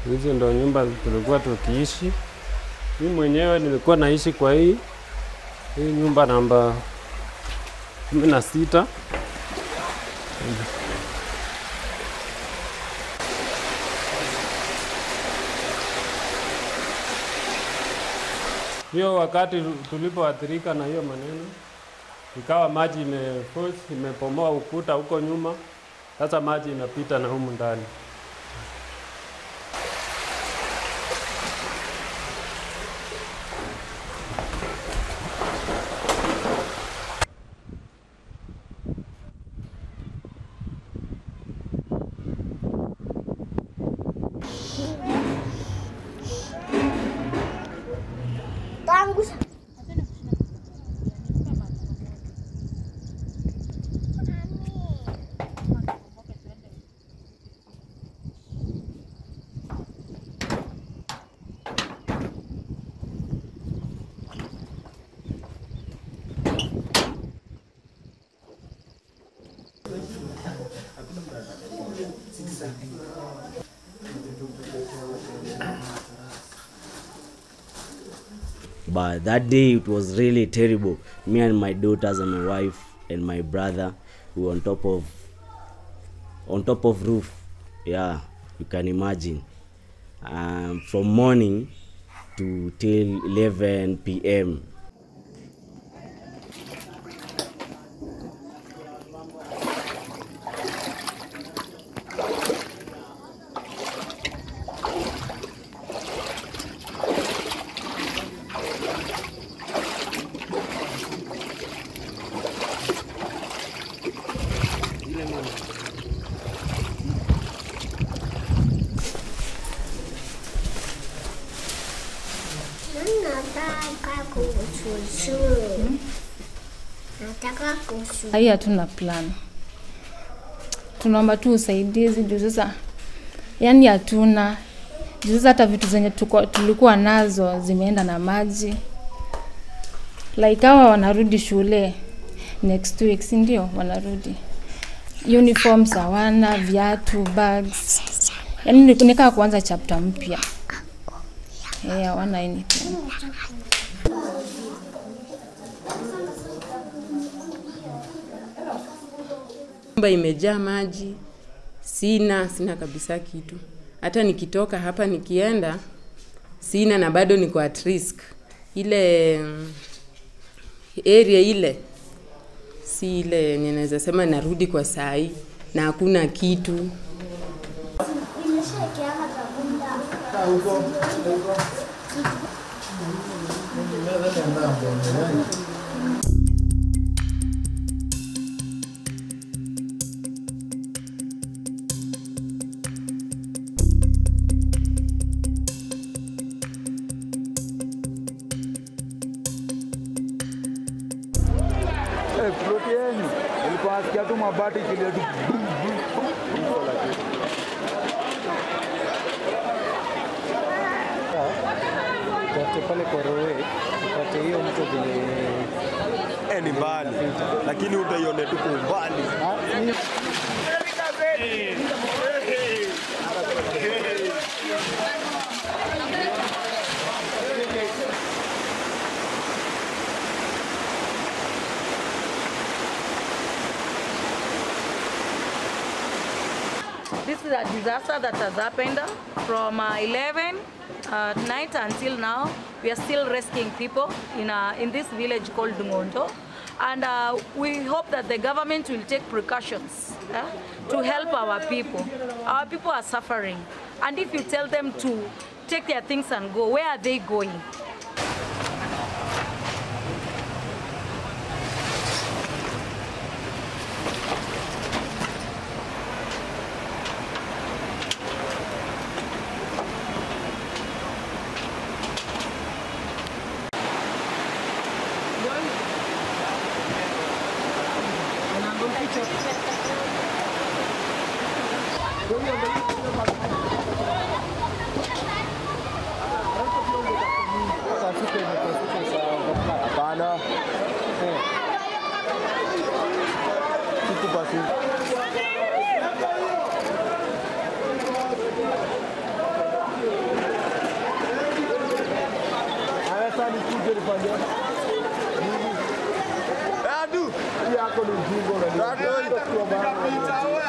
Hizi ndo nyumba tulikuwa tukiishi. Mimi mwenyewe nilikuwa naishi kwa hii hii nyumba namba kumi na sita. Hiyo wakati tulipoathirika na hiyo maneno, ikawa maji imeforce imepomoa ukuta huko nyuma, sasa maji inapita na humu ndani. tangu but that day it was really terrible me and my daughters and my wife and my brother we were on top of on top of roof yeah you can imagine um, from morning to till 11 p.m nataka kushushu nataka kushu Hii hatuna plan, tunaomba tu usaidizi juu sasa, yani hatuna juu sasa, hata vitu zenye tuko, tulikuwa nazo zimeenda na maji. Like hawa wanarudi shule next week, si ndio? Wanarudi uniforms hawana, viatu, bags, yani ni- nikaa kuanza chapter mpya. Eh, hawana anything. Nyumba imejaa maji, sina sina kabisa kitu. Hata nikitoka hapa nikienda sina, na bado niko at risk. Ile mm, area ile si ile yenye naweza sema narudi kwa saa hii na hakuna kitu. Eh, ploti yenu ilikuwa nasikia tu mabati ikilia tu bum, bum, bum, bum, lakini. Tafute pale kwa roe upate hiyo mto vile Eh, ni mbali lakini utaione tu kwa umbali. This is a disaster that has happened from uh, 11 at night until now. We are still rescuing people in, uh, in this village called Dungondo. And uh, we hope that the government will take precautions uh, to help our people. Our people are suffering. And if you tell them to take their things and go, where are they going? sasa fika imepasuka saa Hapana. Sikupasuka. Adu. Hii yako ni ujinga unaniambia. Kwa maana-